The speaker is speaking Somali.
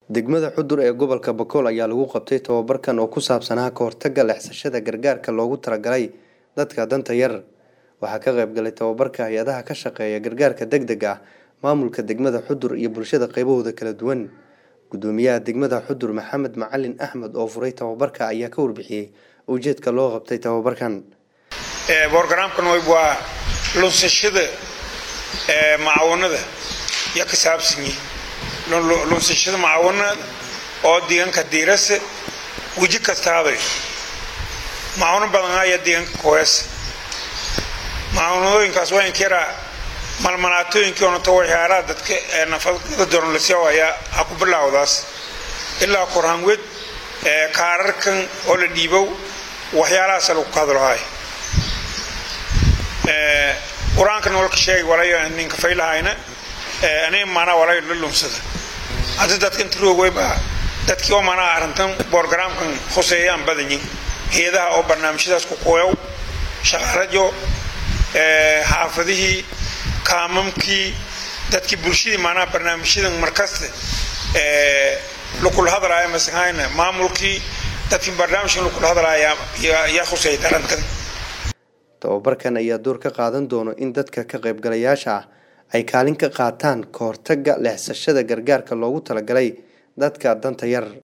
degmada xudur ee gobolka bakool ayaa lagu qabtay tababarkan oo ku saabsanaa ka hortagga leexsashada gargaarka loogu talagalay dadka danta yar waxaa ka qayb galay tababarka hay-adaha ka shaqeeya gargaarka deg deg ah maamulka degmada xudur iyo bulshada qaybahooda kala duwan gudoomiyaha degmada xudur maxamed macalin axmed oo furay tababarka ayaa ka warbixiyey ujeedka loo qabtay tababarkan borogaraamkan waa lunsashada macawanada ya ka saabsanyi lunsashada macawanada oo deegaanka diirase weji kastaaba macawano badan ayaa deegaanka koyasa macawanadooyinkaas waa inkiraa malmalaatooyinkii onato waxyaalaha dadka nafaqada doornlasyaw ayaa ha ku bilaawdaas ilaa korhanwed kaararkan oo la dhiibow waxyaalahaasa lagu ka hadlahay qur-aankan walka sheegay walaya ninka faylahayna aniga maanaa walaya la lunsada hadda dadka inta roogwayba dadkii oo maanaa arrintan borogaraamkan khuseeyaan badanyin hay-adaha oo barnaamijyadaas ku qoyow shaqaalajo xaafadihii kaamamkii dadkii bulshadii maanaa barnaamijyadan markasta lukula hadlaaya masahayna maamulkii dadkii barnaamijkan lukula hadlaaya yaa khuseeyay arrintan tababarkan ayaa door ka qaadan doono in dadka ka qaybgalayaasha ah ay kaalin ka qaataan ka hortagga leexsashada gargaarka loogu talagalay dadka danta yar